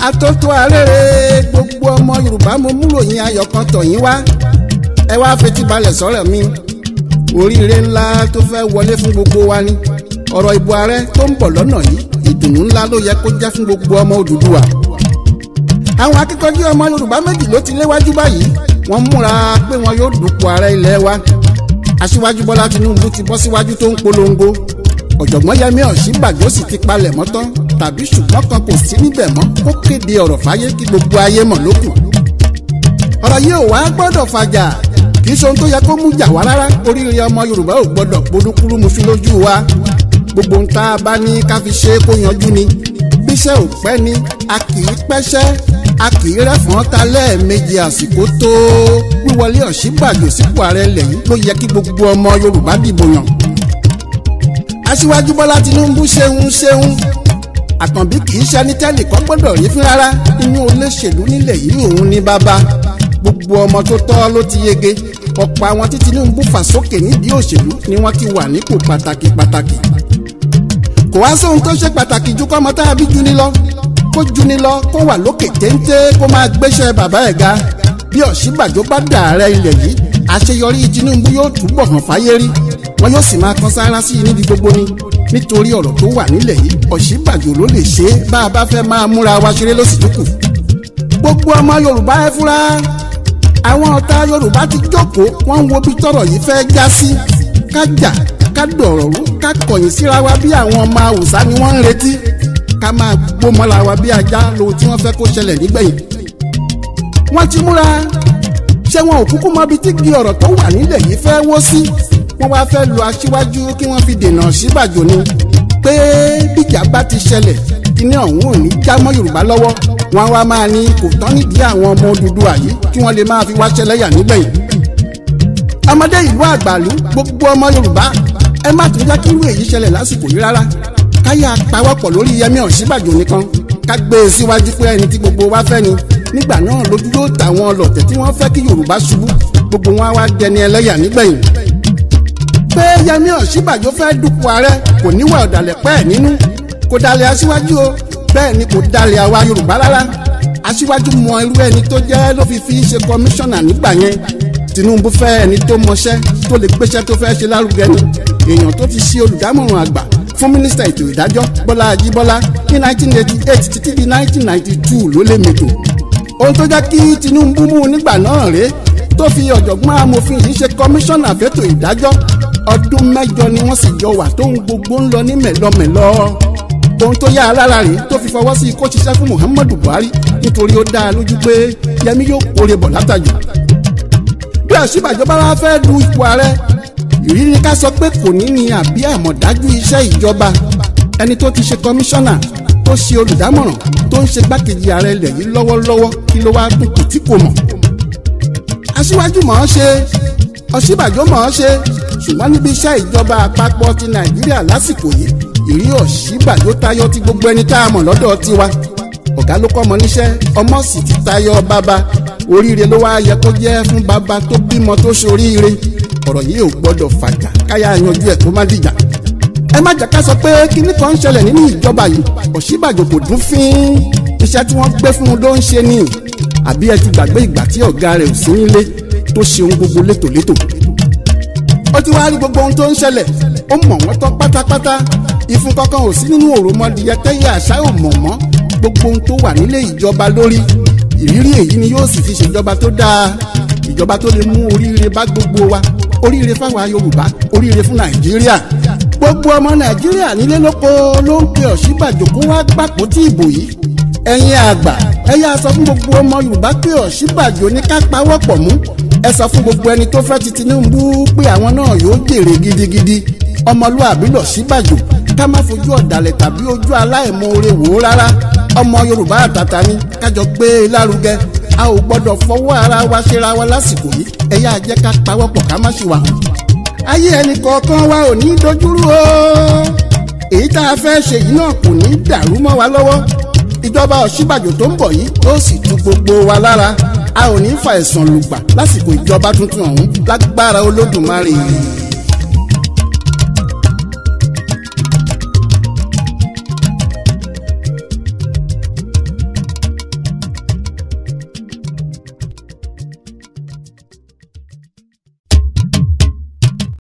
atótó arére gbogbo ọmọ yorùbá mo múròyìn ayọ̀ kan tọ̀ yín wá ẹ wá fetí balẹ̀ sọ̀rọ̀ mi oríire ńlá tó fẹ́ wọlé fún gbogbo wa ni ọ̀rọ̀ ìbò ààrẹ tó ń bọ̀ lọ́nà yìí ìdùnnú ńlá ló yẹ kó jẹ́ fún gbogbo ọmọ Odùduwà àwọn akíkanjú ọmọ yorùbá méjì ló ti léwájú báyìí wọ́n múra pé wọn yóò dupò ààrẹ ilẹ̀ wa aṣíwájú bọ́lá tinubu ti bọ́ síwájú tó ń polongo ọ̀jọ̀gbọ́n yẹmí ọ̀ṣínbàjò sì ti palẹ̀ mọ́ tán tàbí ṣùgbọ́n kan kò sí níbẹ̀ mọ́ kó kéde ọ̀rọ̀ fáyé kí gbogbo ayé mọ̀ lókù ọ̀rọ̀ yìí ò wá gbọ́dọ̀ fàjà kì í ṣe ohun tó yẹ kó mú jà wá rárá oríire ọmọ yorùbá ò gbọ́dọ̀ polúkúrú mu sí lójú wa gbogbo ń tá a bá ní ká fi ṣe é kó yanjú ni bíṣẹ́ ò pẹ́ ni a kì í pẹ́ṣẹ́ a kì í rẹ́fọ̀n ta lẹ́ẹ̀mejì àsìkò tó wíwọlé ọ̀ṣínbàjò sípò ààrẹ ilẹ̀ yìí ló yẹ kí gbogbo ọmọ yorùbá dìbò yàn aṣíwájú bọ́lá tinubu ṣeun ṣeun àkànbí kì í ṣe ní tẹ́lẹ̀ kọ́ gbọ́dọ̀ rí fún rárá inú olóṣèlú nílẹ̀ yìí òun ní bàbá gbogbo ọmọ tó tọ́ ló ti yege ọ̀pọ̀ àwọn tí tinubu fà sókè nídìí òṣèlú ni wọ́n ti wà nípò pàtàkì pàtàkì kò wá sóhun tó ṣe pàtàkì ju kọ́mọ tá a bí juni lọ kó juni lọ kó wà lókè téńté kó máa gbéṣẹ́ bàbá ẹ̀ ga bí ọ̀ṣínbàjò bá dààrẹ ilẹ̀ yìí àṣeyọrí tinubu yóò túbọ̀ hàn fáyé rí wọn yóò sì máa kan sáárá sí i níbi gbogbo ni nítorí ọ̀rọ̀ tó wà nílẹ̀ yìí ọ̀ṣínbàjò ló lè ṣe é bá a bá fẹ́ máa múra wa ṣeré lóṣìṣúkù gbogbo ọmọ yorùbá ẹ fúra àwọn ọ̀tá yorùbá ti jókòó wọ́n ń wo bí tọ́rọ̀ yìí fẹ́ já sí ká jà ká dọ̀rọ̀ rú ká kọ̀yìn síra wa bí àwọn ọmọ àwùsá ni wọ́n ń retí ká máa gbómọ́ra wa bí ajá lohun tí wọ́n fẹ́ kó ṣẹlẹ̀ nígbẹ̀yìn wọ́n ti múra ṣé wọn ò kúkú mọ ibi tí gi ọ̀rọ̀ tó wà nílẹ̀ yìí fẹ́ wó sí wọ́n wá fẹ́ lu aṣíwájú kí wọ́n fi dènà síbàjò ni pé bíjà bá ti ṣẹlẹ̀ kíní ọ̀hún ò ní já mọ́ yorùbá lọ́wọ́ wọn wá máa ní kò tán nídìí àwọn ọmọ Odùduwà yìí kí wọ́n lè máa fi wá ṣẹlẹ́yà nígbẹ̀yìn. ọmọdé ìlú àgbàlú gbogbo ọmọ yorùbá ẹ má tún jẹ́ kí irú èyí ṣẹlẹ̀ lásìkò yìí rárá káyà pawọ́pọ̀ lórí yẹmí ọ̀ṣínbàjò nìkan ká gbé e síwájú pé ẹni tí gbogbo wa fẹ́ ni nígbà náà lójú yóò tàwọn ọlọ̀tẹ̀ tí wọ́n fẹ́ kí yorùbá ṣubú gbogbo wọn á wá dẹni ẹlẹ́yà nígbẹ̀yìn pé yẹmí ọ̀ṣínbàjò fẹ́ dupò ààrẹ kò níwà ọ̀dàlẹ̀ pẹ́ẹ́ nínú kò dalẹ̀ aṣíwájú o bẹ́ẹ̀ ni kò dalẹ̀ àwa yorùbá rárá aṣíwájú mọ irú ẹni tó jẹ́ ló fi fi ṣe kọmíṣánná nígbà yẹn tinubu fẹ́ ẹni tó mọṣẹ́ tó lè gbéṣẹ́ tó fẹ́ ṣe lárugẹ ni èèyàn tó ti ṣe olùdámọ̀ràn àgbà fún mínísítà ètò ìdájọ́ bọ́lá ajíbọ́lá ní 1988 títí di 1992 ló lè mètò ohun tó jẹ́ kí tinubu mú nígbà náà rèé tó fi ọ̀jọ̀gbọ́n amòfin yìí ṣe kọmíṣánná fẹ́tò ìdájọ́ ọdún mẹ́jọ ni wọ́n sì jọ wà tóun gbogbo ń lọ ní mẹ̀lọmẹ̀lọ ohun tó yá alára rèé tó fi fọwọ́ sí kó ṣiṣẹ́ fún muhammadu buhari nítorí ó dá a lójú pé yẹmi yóò kórè bọ̀ látàjù bí ọ̀ṣínbàjò bá wá fẹ́ du ipò ààrẹ ìrírí ká sọ pé kò ní ní àbí àmọ̀dájú iṣẹ́ ìjọba ẹni tó ti ṣe kọmíṣánná tó ṣe olùdámọ̀ràn tó ń ṣe gbákejì ààrẹ ilẹ̀ yìí lọ́wọ́lọ́wọ́ kí ló wá dùn kù tí kò mọ̀ aṣíwájú mọ̀ ọ́ ṣe ọ̀ṣínbàjò mọ̀ ọ́ ṣe ṣùgbọ́n níbi iṣẹ́ ìjọba àpapọ̀ ti nàìjíríà lásìkò yìí ìrí ọ̀ṣínbàjò tayọ ti gbogbo ẹni tá a mọ̀ lọ́dọ̀ tiwa ọ̀gá ló kọ́ ọmọ níṣẹ́ ọmọ sì ti tayọ bàbá oríire ló wá yẹ kó jẹ́ fún bàbá tó bímọ tó ṣoríire ọ̀rọ̀ yìí ò gbọ́dọ̀ fàjà káyà yanjú ẹ̀ tó má dìjà ẹ má jà ká sọ pé kinní kan ń ṣẹlẹ̀ nínú ìjọba yìí ọ̀ṣínbàjò kò dún fín iṣẹ́ tí wọ́n gbé fún un ló ń ṣe ni àbí ẹ ti gbàgbé ìgbà tí ọ̀gá rẹ̀ ò sí nílé tó ṣe ohun gbogbo létòlétò ó ti wá rí gbogbo ohun tó ń ṣẹlẹ̀ ó mọ̀ wọ́n tán pátápátá ìfun kankan ò sí nínú òròmọdìyẹ tẹ́yẹ àṣà ò mọ̀ mọ́ gbogbo ohun tó wà nílé ìjọba lórí ìrírí èyí ni yóò sì fi ṣèjọba tó dáa ìjọba tó lè mú oríire bá gbogbo wa oríire fáwa yorùbá oríire fún nàìjíríà gbogbo ọmọ nàìjíríà nílé lóko ló ń pe ọ̀ṣínbàjò kó wá gbàpò tí ìbò yìí ẹ̀yin àgbà ẹ yá sọ fún gbogbo ọmọ yorùbá pé ọ̀ṣínbàjò ní ká pawọ́pọ̀ mú ẹ sọ fún gbogbo ẹni tó fẹ́ ti tinubu pé àwọn náà yóò jèrè gidigidi ọmọlúàbí lọ̀ṣínbàjò ká má fojú ọ̀dàlẹ̀ tàbí ojú aláìmoore wò ó rárá ọmọ yorùbá àtàtà ni kájọ gbé e lárugẹ a ò gbọ́dọ̀ fọwọ́ ara wa ṣera wa lásìkò yìí ẹ yá jẹ́ ká pawọ́pọ̀ ká má ṣì wà hàn ayé ẹnì kọ̀ọ̀kan wa ò ní dojúrú o èyí tá a fẹ́ ṣe yìí náà kò ní dàrú mọ́ wa lọ́wọ́ ìjọba ọ̀ṣínbàjò tó ń bọ̀ yìí ó sì tu gbogbo wa lára a ò ní fa ẹ̀sán lùgbà lásìkò ìjọba tuntun ọ̀hún lágbára olódùmarè.